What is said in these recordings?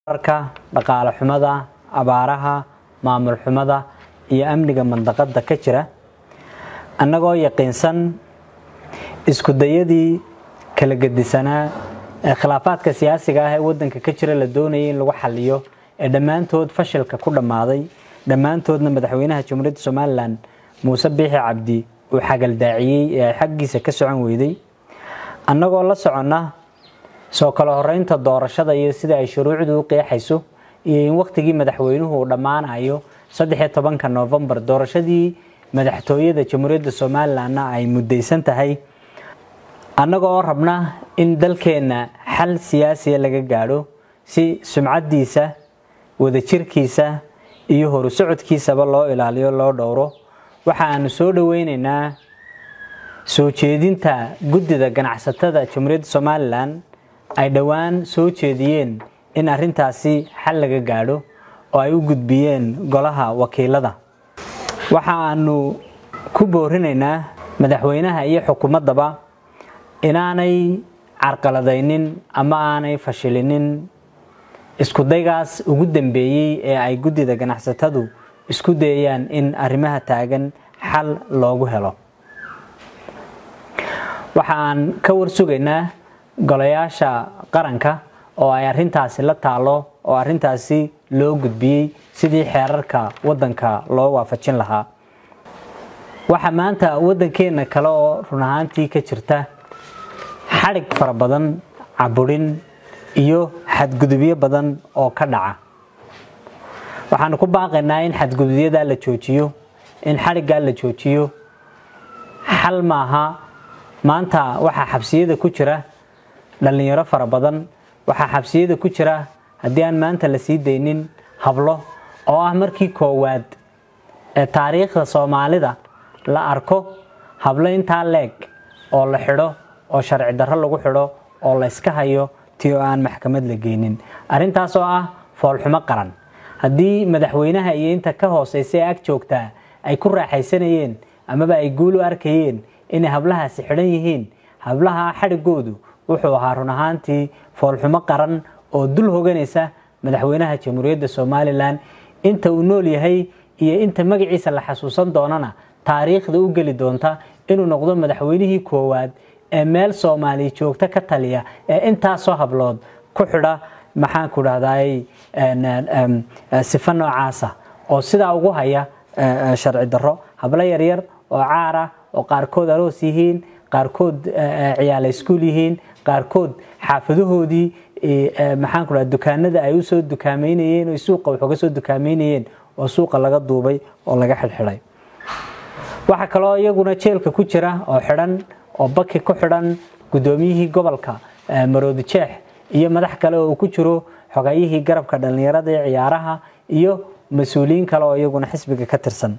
arka dhaqaale xumada abaaraha maamul xumada iyo amniga mandaqada ka jira annagoo yaqiinsan isku dayadii kala gedisanaa ee khilaafaadka siyaasiga ah ee wadanka ka jira la doonayay in lagu xaliyo ee dhammaantood fashilka ku dhammaaday dhammaantoodna madaxweynaha jamhuuriyadda somalilan muuse biixi cabdi uu xagaldaaciyey ee ay xaggiisa ka socon weyday annagoo la soconna soo kala horeynta doorashada iyo sida ay shuruucdu u qeexayso iyo in wakhtigii madaxweynuhu uu dhammaanayo saddexiyo tobanka noofembar doorashadii madaxtooyada jamhuuriyadda somalilanna ay muddaysan tahay annagoo rabna in dalkeenna xal siyaasiya laga gaadho si sumcaddiisa wadajirkiisa iyo horu socodkiisaba loo ilaaliyo loo dhowro waxa aanu soo dhoweyneynaa soo jeedinta guddida ganacsatada jamhuuriyadda somalilan ay dhowaan soo jeediyeen in arintaasi xal laga gaadho oo ay u gudbiyeen golaha wakiilada waxa aanu ku boorinaynaa madaxweynaha iyo xukuumaddaba inaanay carqaladaynin ama aanay fashilinin isku daygaas ugu dambeeyey ee ay guddida ganacsatadu isku dayayaan in arrimaha taagan xal loogu helo waxa aan ka warsugaynaa golayaasha qaranka oo ay arintaasi la taalo oo arintaasi loo gudbiyey sidii xeerarka wadanka loo waafajin lahaa waxaa maanta wadankeena kale oo run ahaantii ka jirta xadhig fara badan caburin iyo xadgudubyo badan oo ka dhaca waxaanu ku baaqaynaa in xadgudubyadaa la joojiyo in xadhiggaa la joojiyo xal maaha maanta waxaa xabsiyada ku jira dhallinyaro fara badan waxaa xabsiyada ku jira haddii aan maanta la sii daynin hablo oo ah markii koowaad ee taariikhda soomaalida la arko hablo intaa leeg oo la xidho oo sharci darro lagu xidho oo la yska hayo ti oo aan maxkamad la geynin arrintaas oo ah foolxumo qaran haddii madaxweynaha iyo inta ka hooseysa ee ag joogtaa ay ku raaxaysanayeen amaba ay guul u arkayeen inay hablahaasi xidhan yihiin hablaha xadhigoodu wuxuu ahaa run ahaantii foolxumo qaran oo dul hoganaysa madaxweynaha jamhuuriyadda somalilan inta uu nool yahay iyo inta magaciisa la xasuusan doonana taariikhda u geli doonta inuu noqdo madaxweynihii koowaad ee meel soomaaliya joogto ka taliya ee intaasoo hablood ku xidha maxaanku dhahday sifo noocaasa oo sidaa ugu haya sharci darro hablo yaryar oo caara oo qaarkood aroos yihiin qaarkood ciyaala iskuul yihiin qaarkood xaafadahoodii maxaanku dhaha dukaanada ay usoo dukaameynayeen oo suuqa wax uga soo dukaameynayeen oo suuqa laga duubay oo laga xidhxidhay waxaa kaloo iyaguna jeelka ku jira oo xidhan oo baki ku xidhan guddoomiyihii gobolka maroodi jeex iyo madax kale oo uu ku jiro xogayihii garabka dhallinyarada ee ciyaaraha iyo mas-uuliyiin kale oo iyaguna xisbiga ka tirsan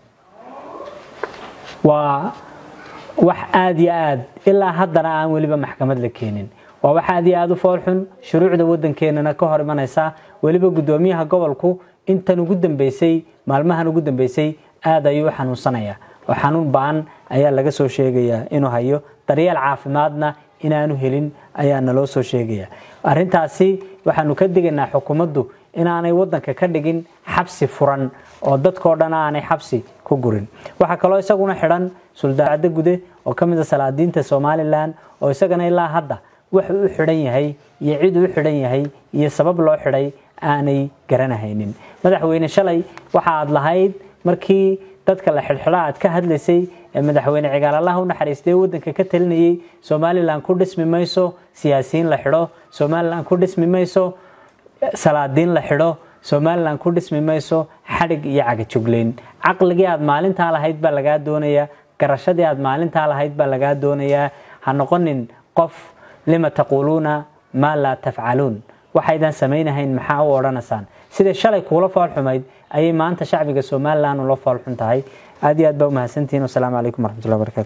waa wax aada iyo aad ilaa haddana aan weliba maxkamad la keenin waa wax aad iyo aada u foolxun shuruucda wadankeenana ka hor imanaysa weliba guddoomiyaha gobolku intan ugu dambeysay maalmahan ugu dambeysay aada ayuu u xanuunsanaya oo xanuun ba-an ayaa laga soo sheegayaa inuu hayo daryeel caafimaadna inaanu helin ayaa naloo soo sheegaya arintaasi waxaanu ka digaynaa xukuumaddu inaanay wadanka ka dhigin xabsi furan oo dadkao dhan aanay xabsi ku gurin waxaa kaloo isaguna xidhan suldaacaddo gude oo ka mid a salaadiinta somalilan oo isagana ilaa hadda wuxuu u xidhan yahay iyo cid uu xidhan yahay iyo sabab loo xidhay aanay garanahaynin madaxweyne shalay waxa aad lahayd markii dadka la xidhxidha aad ka hadlaysay ee madaxweyne cigaalallaha u naxariistay wadanka ka talinayay somalilan ku dhismi mayso siyaasiyiin la xidho somalilan ku dhismi mayso salaadiin la xidho somalilan ku dhismi mayso xadhig iyo cagajugleyn caqligii aad maalintaa lahayd baa lagaa doonayaa garashadii aad maalintaa lahayd baa lagaa doonayaa ha noqonin qof lima taquuluuna maa laa tafcaluun waxaydan samaynahayn maxaa u odhanaysaan siday shalay kuula foolxumayd ayay maanta shacbiga somalilan ula foolxun tahay aad iyo aad baa umahadsantihiin wasalaamu calaykum waraxmatullahi barakatu